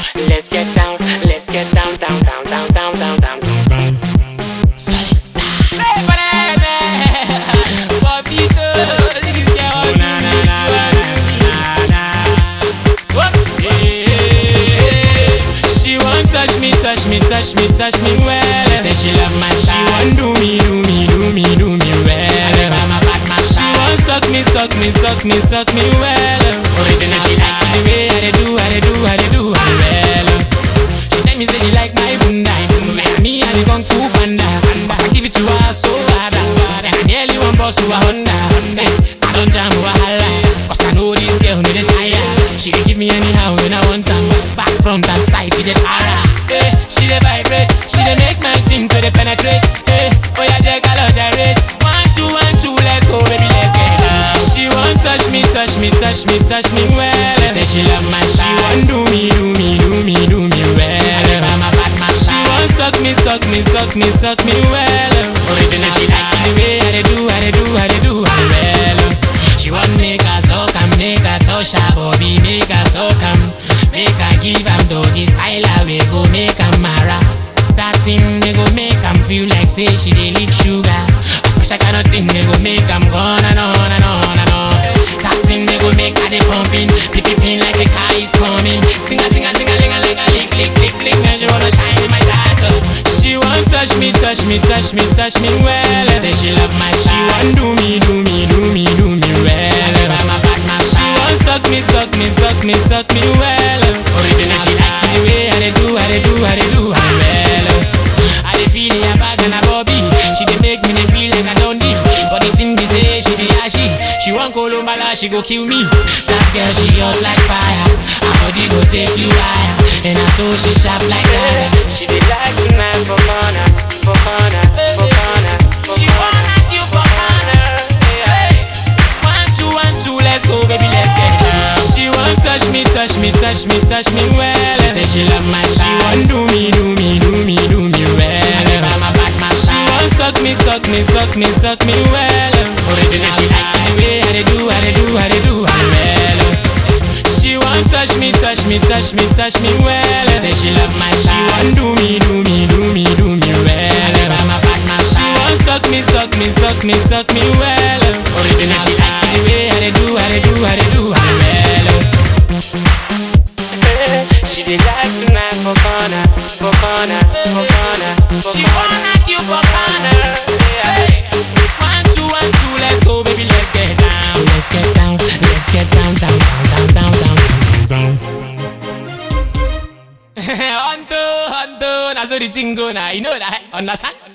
let's get down, let's get down, down, down, down, down, down, down, down. Solid style. Papito, this girl. Na, na, na, na, na, na. What's Yeah. She want touch me, touch me, touch me, touch me well. She say she love my She style. want do me, do me, do me, do me well. I'm a bad man She style. want suck me, suck me, suck me, suck me well. Original She like the style. way I dey do, I dey do, I dey do her well. She tell me say she like my bunda, like me and the kung fu panda. Cause I give it to her so hard, and I nearly want boss to a Honda. Eh, I don't jam wahala, cause I know this girl need a tire. She dey give me anyhow when I want am. Back front and side, she dey para. Eh, she dey vibrate, she dey make my thing to dey penetrate. Eh, oh yeah, Jack, I love gyrate. One two, one two, let's go, baby, let's get down. She want touch me, touch me, touch me, touch me well. She say she love my She style. want do me, do me, do me, do me well. I'm a bad man She style. want suck me, suck me, suck me, suck me well. Original She like style. the way I dey do, I dey do, I dey do her well. She want make her suck am, make her touch her body, make her suck am, make her give am doggy style. We go make am mara. That thing they go make am feel like say she dey lick sugar. A special kind of thing they go make am gone and on and on and on. That thing they go make her dey pumping, pip pip like the car is coming. Sing a sing a sing a ling a ling a lick lick lick lick. And she wanna shine in my dark. She want touch me, touch me, touch me, touch me well. She say she love my She style. want do me, do me, do me, do me well. I'm a bad man She style. want suck me, suck me, suck me, suck me well. Original She like the style. way I dey do, I dey do, I dey do her well. I dey feel a bag and a bobby. She dey make me dey feel like I don't deep. But the thing be say she dey ashy. She want Kolombala, she go kill me. That girl she hot like fire. Her body go take you higher. And I so she sharp like that. She dey like tonight for corner, for corner, for corner, for She corner. wanna you for corner. One two one two, let's go, baby, let's get down. She want touch me, touch me, touch me, touch me well. She say she love my She style. want do me, do me, do me, do me well. I'm a bad man She style. want suck me, suck me, suck me, suck me well. Original She like the way I dey do, I dey do, I dey do her well. She want touch me, touch me, touch me, touch me well. She say she love my She style. want do me, do me, do me, do me well. I'm a bad man She style. want suck me, suck me, suck me, suck me well. Original She like the style. way I dey do, I dey do, I dey do her well. She dey like tonight for corner, for corner, for corner, for She corner. wanna you for corner. Hey. One two one two, let's go, baby, let's get down. Let's get down, let's get down, down, down, down, down, down, down. Hunto, hunto, that's how the thing go now. You know that, understand?